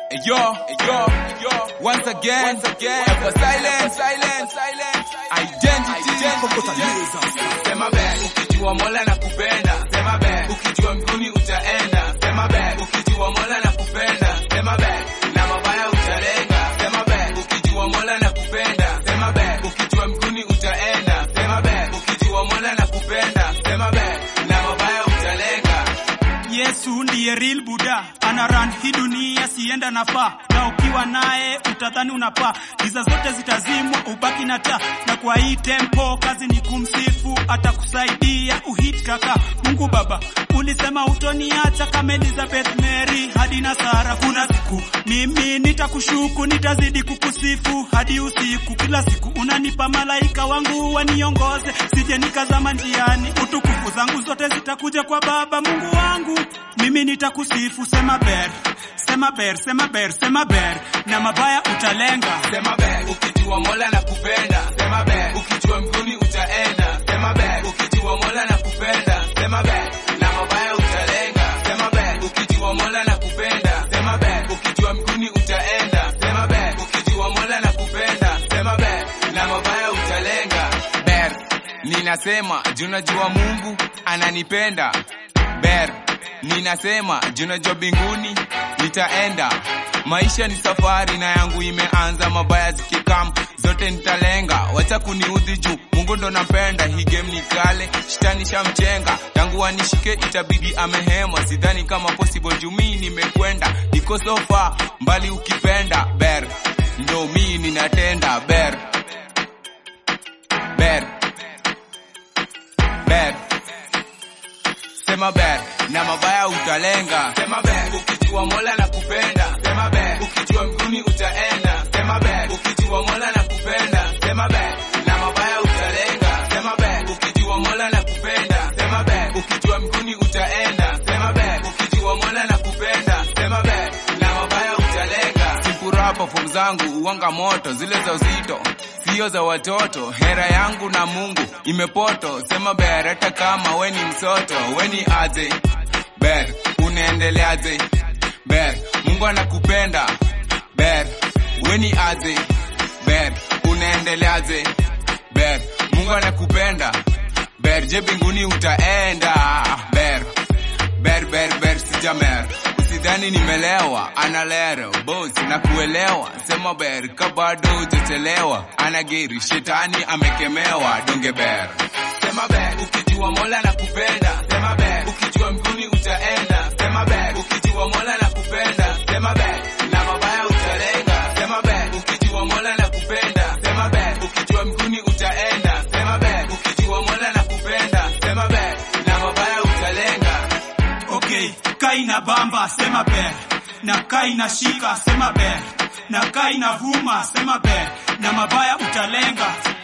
Yo, yo, yo, once again, once again, ever silent, silent, silent, identity, Sema be, ukijua Mola na kupenda. Sema be, ukijua mbinguni utaenda. Sema be, ukijua Mola na kupenda. Sema be, na mabaya utalenga. Sema be, ukijua Mola na kupenda. Sema be, ukijua mbinguni utaenda. Sema be, ukijua Mola na kupenda. Sema be, na mabaya utalenga. Yesu ndiye real Buddha, ana run hii dunia sienda nafaa, na ukiwa naye utadhani unapaa, giza zote zitazimwa, ubaki na taa, na kwa hii tempo kazi ni kumsifu, atakusaidia uhit kaka. Mungu Baba, ulisema utoniacha kama Elizabeth Mary hadi na Sara. Kuna siku mimi nitakushuku, nitazidi kukusifu hadi usiku, kila siku unanipa malaika wangu waniongoze, sije nikazama njiani, utukufu zangu zote zitakuja kwa Baba Mungu wangu, mimi nitakusifu. Sema ber, sema ber, sema ber, sema ber, na mabaya utalenga. Sema be, ukijua Mola na kupenda. Sema be, ukijua mbinguni utaenda. Sema be, ukijua Mola na kupenda. Sema be, na mabaya utalenga. Sema be, ukijua Mola na kupenda. Sema be, ukijua mbinguni utaenda. Sema be, ukijua Mola na kupenda. Sema be, na mabaya utalenga. Ber, ninasema junajua Mungu ananipenda. Ber, ninasema junajua binguni nitaenda. Maisha ni safari na yangu imeanza, mabaya zikikam zote nitalenga. Wacha kuniudhi juu Mungu ndo napenda. Hii game ni kale, shetani shamchenga, tangu anishike itabidi amehema. Sidhani kama possible juu mimi nimekwenda, niko so far mbali ukipenda. Ber, ndo mimi ninatenda. Ber, ber ber sema ber na mabaya utalenga Sema be, ukijua Mola na kupenda. Sema be, ukijua mbinguni utaenda. Sema be, ukijua Mola na kupenda. Sema be, na mabaya utalenga. Sema be, ukijua Mola na kupenda. Sema be, ukijua mbinguni utaenda. Sema be, ukijua Mola na kupenda. Sema be, na mabaya utalenga. sifuraha perform zangu uwanga moto zile za uzito sio za watoto hera yangu na mungu imepoto sema ber hata kama we ni msoto we ni aje ber unaendeleaje ber mungu anakupenda ber we ni aje ber unaendeleaje ber mungu anakupenda ber je binguni utaenda ber ber ber ber sijamer usidhani nimelewa analero bos na kuelewa sema ber kabado hujachelewa anageri shetani amekemewa donge ber Sema be, ukijua Mola na kupenda. Sema be, ukijua mbinguni utaenda. Sema be, ukijua Mola na kupenda. Sema be, na mabaya utalenga. Sema be, ukijua Mola na kupenda. Sema be, ukijua mbinguni utaenda. Sema be, ukijua Mola na kupenda. Sema be, na mabaya utalenga. Okay, kai na bamba sema ber, na kai na shika sema ber, na kai na vuma sema ber, na mabaya utalenga.